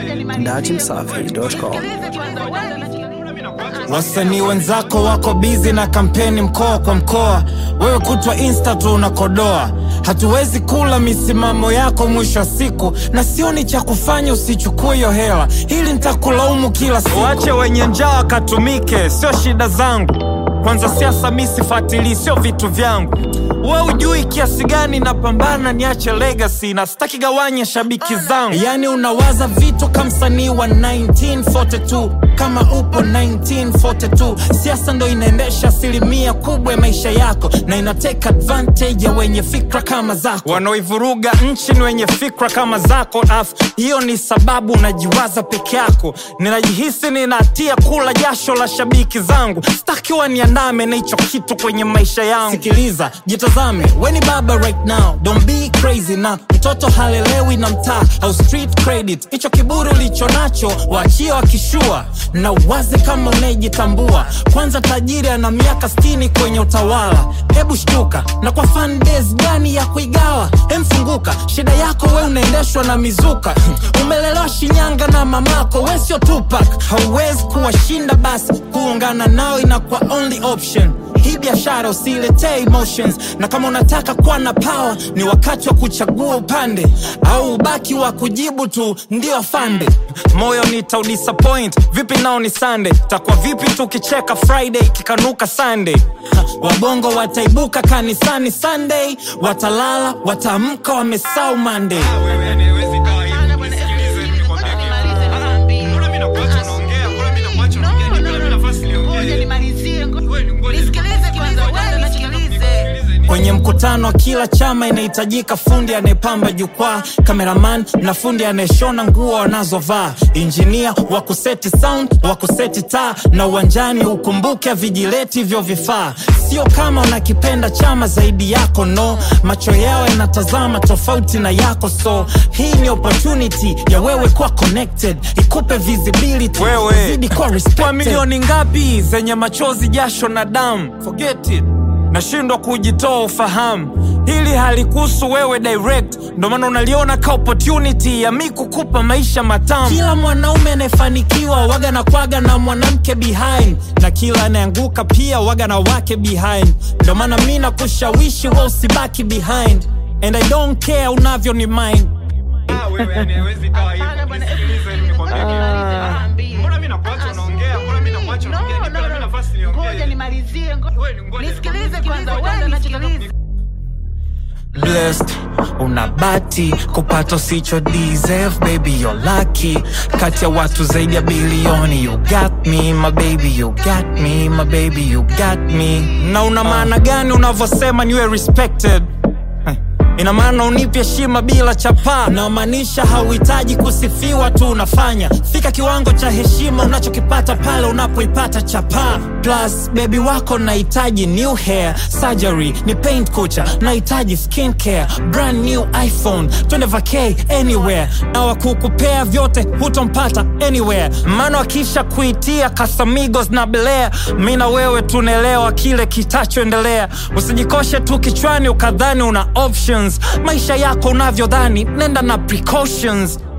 dachimsafi.com. Wasanii wenzako wako bizi na kampeni mkoa kwa mkoa, wewe kutwa insta tu unakodoa. Hatuwezi kula misimamo yako mwisho wa siku, na sioni cha kufanya usichukue hiyo hela, hili nitakulaumu kila siku. Wache wenye njaa wakatumike, sio shida zangu. Kwanza siasa mi sifuatilii, sio vitu vyangu. We ujui kiasi gani napambana niache legacy na sitaki gawanya shabiki zangu. Yani unawaza vitu kama msanii wa 1942 kama upo 1942. Siasa ndo inaendesha asilimia kubwa ya maisha yako na inateka advantage ya wenye fikra kama zako. Wanaoivuruga nchi ni wenye fikra kama zako, af hiyo ni sababu unajiwaza peke yako. Ninajihisi ninatia kula jasho la shabiki zangu, sitaki waniandame na hicho kitu kwenye maisha yangu. Sikiliza, jitazame, we ni baba right now, don't be crazy na mtoto halelewi na mtaa au street credit. Hicho kiburi ulicho nacho waachie wakishua, na waze kama unayejitambua. Kwanza tajiri ana miaka 60 kwenye utawala, hebu shtuka. Na kwa fan base gani ya kuigawa? Emfunguka, shida yako we unaendeshwa na mizuka. Umelelewa Shinyanga na mamako, we sio Tupac. Hauwezi kuwashinda, basi kuungana nao inakuwa only option hii biashara usiletee emotions, na kama unataka kuwa na power ni wakati wa kuchagua upande, au ubaki wa kujibu tu ndio afande. Moyo nitaudisappoint vipi, nao ni Sunday, takuwa vipi tukicheka Friday kikanuka Sunday. Ha, Wabongo wataibuka kanisani Sunday, watalala wataamka wamesau Monday. Kwenye mkutano wa kila chama inahitajika fundi anayepamba jukwaa, kameraman na fundi anayeshona nguo wanazovaa, injinia wa kuseti sound, wa kuseti taa, na uwanjani ukumbuke vijileti hivyo vifaa. Sio kama unakipenda chama zaidi yako, no, macho yao yanatazama tofauti na yako, so hii ni opportunity ya wewe kuwa connected, ikupe visibility, Wewe, uzidi kuwa respected. Kwa milioni ngapi zenye machozi, jasho na damu? Forget it. Nashindwa kujitoa ufahamu, hili halikuhusu wewe direct, ndo maana unaliona ka opportunity ya mi kukupa maisha matamu. Kila mwanaume anayefanikiwa waga na kwaga na mwanamke behind, na kila anayeanguka pia waga na wake behind. Ndo maana mi nakushawishi we usibaki behind, and I don't care unavyo ni mind. blessed una bati kupata usicho deserve baby you're lucky kati ya watu zaidi ya bilioni you got me my baby you got me my baby you got me na una maana gani unavyosema niwe respected Heh, ina maana unipe heshima bila chapaa namaanisha hauhitaji kusifiwa tu unafanya fika kiwango cha heshima unachokipata pale unapoipata chapaa plus bebi wako nahitaji new hair surgery ni paint kucha nahitaji skin care brand new iphone twende vacay anywhere na wakukupea vyote hutompata anywhere maana akisha kuitia kasamigos na belea mi na wewe tunaelewa kile kitachoendelea usijikoshe tu kichwani ukadhani una options maisha yako unavyodhani nenda na precautions